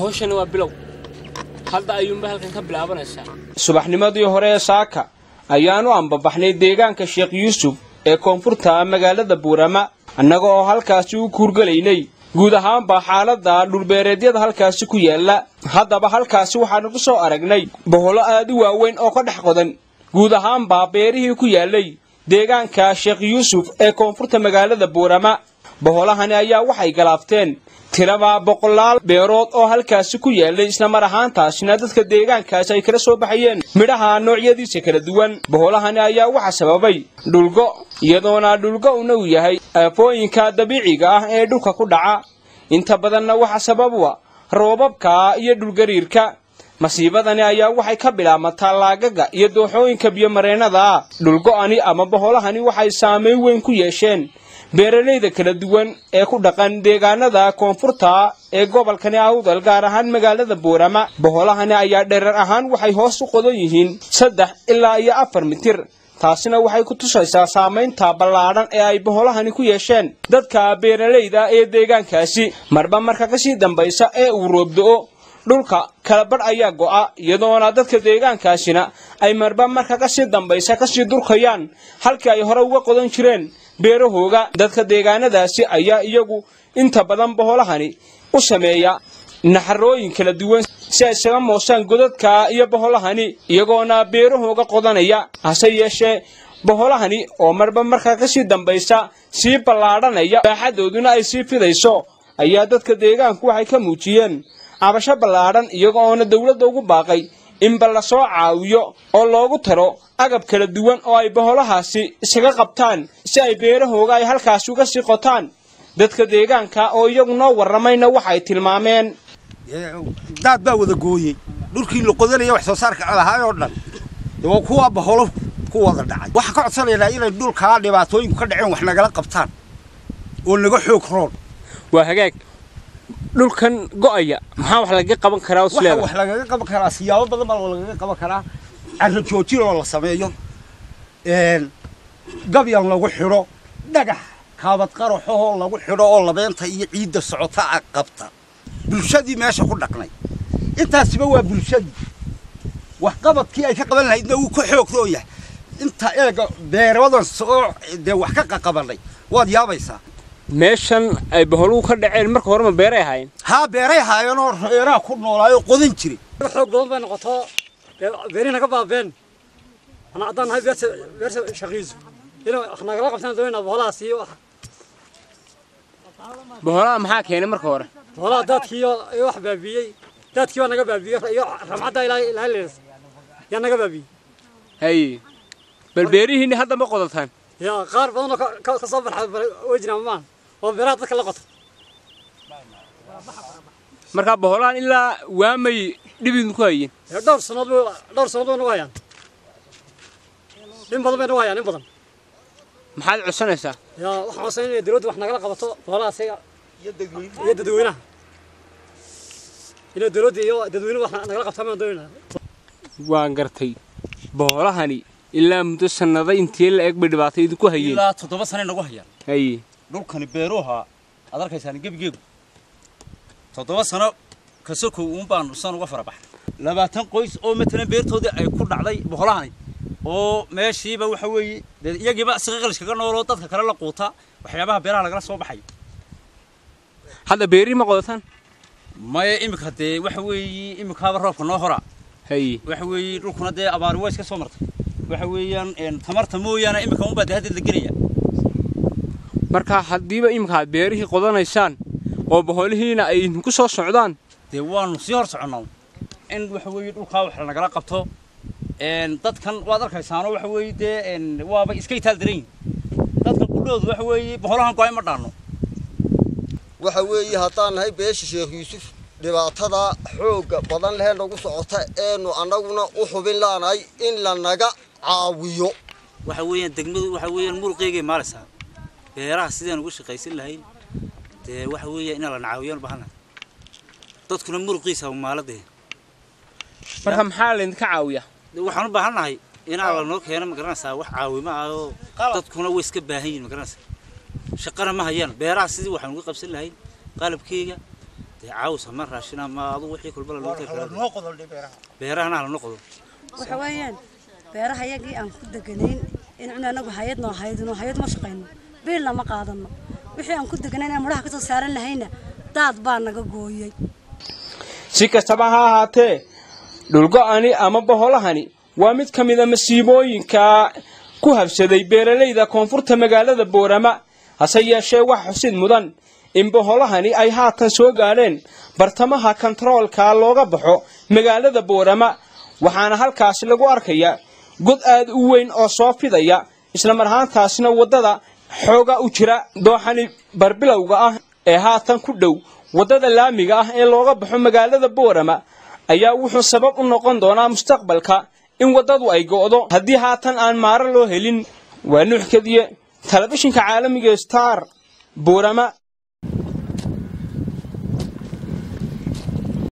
hawshani waa bilow hadda ayuunba halkan ka bilaabanaysaa subaxnimadii hore ee saaka ayaanu ambabaxnay deegaanka sheekh yuusuf ee koonfurta magaalada buurama annaga oo halkaasi u kuurgelaynay guud ahaanba xaaladda dhulbeereedyada halkaasi ku yaalla haddaba halkaasi waxaanu ku soo aragnay boholo aad u waaweyn oo ka dhex qodan guud ahaanba beerihii ku yaallay deegaanka sheekh yuusuf ee koonfurta magaalada buurama boholahani ayaa waxay galaafteen tiraba boqolaal beerood oo halkaasi ku yaallay isla mar ahaantaasina dadka deegaankaasi ay kala soo baxayeen midhaha noocyadiisa kala duwan boholahani ayaa waxa sababay dhulgo iyadoona dhulgo-una uu yahay aafooyinka dabiiciga ah ee dhulka ku dhaca inta badanna waxa sabab u a roobabka iyo dhulgariirka masiibadani ayaa waxay ka bilaabmataa laagaga iyo dooxooyinka biyomareennada ah dhulgo-ani ama boholahani waxay saamayn weyn ku yeesheen beeralayda kala duwan ee ku dhaqan deegaanada koonfurta ee gobolkani awdal gaar ahaan magaalada buurama boholahani ayaa dherer ahaan waxay hoos u qodan yihiin saddex ilaa iyo afar mitir taasina waxay ku tusaysaa saamaynta ballaadhan ee ay boholahani ku yeesheen dadka beeralayda ee deegaankaasi marba marka kasii dambaysa ee uu roobdo-o dhulka kalabadh ayaa go'a iyadoona dadka deegaankaasina ay marba marka kasii dambaysa kasii durkayaan halkii ay hore uga qodan jireen beerahooga dadka deegaanadaasi ayaa iyagu inta badan boholahani u sameeya naxarooyin kala duwan si ay isaga moosaan godadka iyo boholahani iyagoona beerahooga qodanaya hase yeeshee boholahani oo marba markaa kasii dambaysa sii ballaadhanaya baaxadooduna ay sii fidayso ayaa dadka deegaanku waxay ka muujiyeen cabasho ballaadhan iyaga oona dowladda ugu baaqay inba la soo caawiyo oo loogu taro agab kala duwan oo ay boholahaasi isaga qabtaan si ay beerahooga ay halkaasi uga sii qotaan dadka deegaanka oo iyagu noo warramayna waxay tilmaameen daad baa wada gooyey dhulkii la qodanaya wax soo saarka lahaay oo dhan waa kuwa baholo ku wada dhacay waxaan ka codsanaynaa inay dhulkaa dhibaatooyinku ka dhaceen wax nagala qabtaan oo naga xoog roon waa hagaag dhulkan go'aya maxaa wax lagaga qaban karaa waxa usleeda wax lagaga qaban karaa siyaabo badan baa lagaga qaban karaa carro joojin oo la sameeyo gabyan lagu xidho dhagax kaabad qaraxoo lagu xidho oo labeenta iyo ciidda socota a qabta bulshadii meesha ku dhaqnay intaasiba waa bulshadii waxqabadkii ay ka qaban lahaydna wuu ka xoog roon yahay inta eega beeradan soo dee wax ka qaqabanay waad yaabaysaa meeshan ay boholuhu ka dhaceen marka horema beeray ahaayeen haa beeray haayeenoo reeraha ku noolaayoo qodan jiray xoog badan bay noqoto beerihina ka baabeen ana haddaan nahay beerta beerta shaqiisu inay wax nagala qabtaan doonayna boholahaas iyo wax boholaha maxaa keenay marka hore boholaha daadkii iyo iyo wax baabiiyey daadkii baa naga baabiyey iyo ramcadda ilaa ilaa leedas yaa naga baabiyey haye bal beerihiinni hadda ma qodataan yaa qaar badan oo ka- ka ka soo barxa way jiraan maan oo beeraha dadka la qoto markaa boholahan ilaa waamay dhibidin ku hayeen ee dhowr sannadood bay dhowr sannadood bay nagu hayaan in badan bay nagu hayaan in badan maxaad codsanaysaa yaa waxaan codsan inay dawladdu wax nagala qabato boholahaas iyo iyo dadweynaha inay dawladda iyo dadweynuhu wax nagala qabtaan baan doonaynaa waan gartay boholahani ilaa muddo sannada intii la eg bay dhibaato idinku hayeen ilaa toddoba sane nagu hayaan haye dhulkani beeruha aad arkaysaan gebigeegu toddoba sano kasokow uun baan san uga fara baxay labaatan qoys oo matalan beertoodii ay ku dhacday boholahani oo meeshiiba waxa weeye dee iyagiiba siqaqalish kaga nooloo dadka kale la quuta waxyaabaha beeraha lagala soo baxayo hadda beerihii ma qodataan maya iminka dee waxa weeye iminkaaba roobka noo horaa haye waxa weeye dhulkuna dee abaari waa iska soo martay waxa weeyaan een, tamarta mooyaane iminka unbaa dee haddeed la gelaya marka haddiiba iminka aad beerihii qodanaysaan oo boholihiina ay idinku soo socdaan dee waanu sii hor soconnaa in waxa weeye dhulkaa wax nagala qabto een, dadkan waad arkaysaano waxa weeye dee een, waaba iska itaal daran yihin dadka qudhoodu waxa weeye boholahan go-ay ma dhaanno waxa weeye haddaan nahay beesha sheekh yuusuf dhibaatada xoogga badan lehee nagu socota eenu annaguna u xubin laanahay in lanaga caawiyo waxa weeyaan degmadu waxa weeyaan muruqeygay maalaysaa beeraha sidaan ugu shaqaysan lahayn dee waxa weeya inaan la nacaawiyaan baahanahay dadkuna muruqiisa maaladee marka maxaa laydinka caawiyaa waxaan u baahannahay inaa lanoo keeno magaranaysaa wax caawimo ah oo dadkuna way iska baahan yihin magaranaysaa shaqana ma hayaan beeraha sidii waxaan uga qabsan lahayn qalabkeyga dee caws ama raashin ama adu wixii kulbala loo tari beerahana halano qodo waxa weeyaan beeraha yagii aan ku deganayn in cuna anagu hayad noo haydino hayad ma shaqayno biilna ma qaadano wixii aan ku deganayn aan mudhaha kasoo saaran lahayna daad baa naga gooyey si kastaba ha ahaatee dhulgo'ani ama boholahani waa mid ka mid a masiibooyinka ku habsaday beeralayda koonfurta magaalada boorama hase yeeshee wax xusid mudan in boholahani ay haatan soo gaadheen bartamaha kontaroolka looga baxo magaalada boorama waxaana halkaasi lagu arkayaa god aad u weyn oo soo fidaya islamar ahaantaasna waddada xooga u jira dooxani barbilowga ah ee haatan ku dhow waddada laamiga ah ee looga baxo magaalada boorama ayaa wuxuu sabab u noqon doonaa mustaqbalka in waddadu ay go'do haddii haatan aan maaro loo helin waa nuux kadiye telefishinka caalamiga star boorama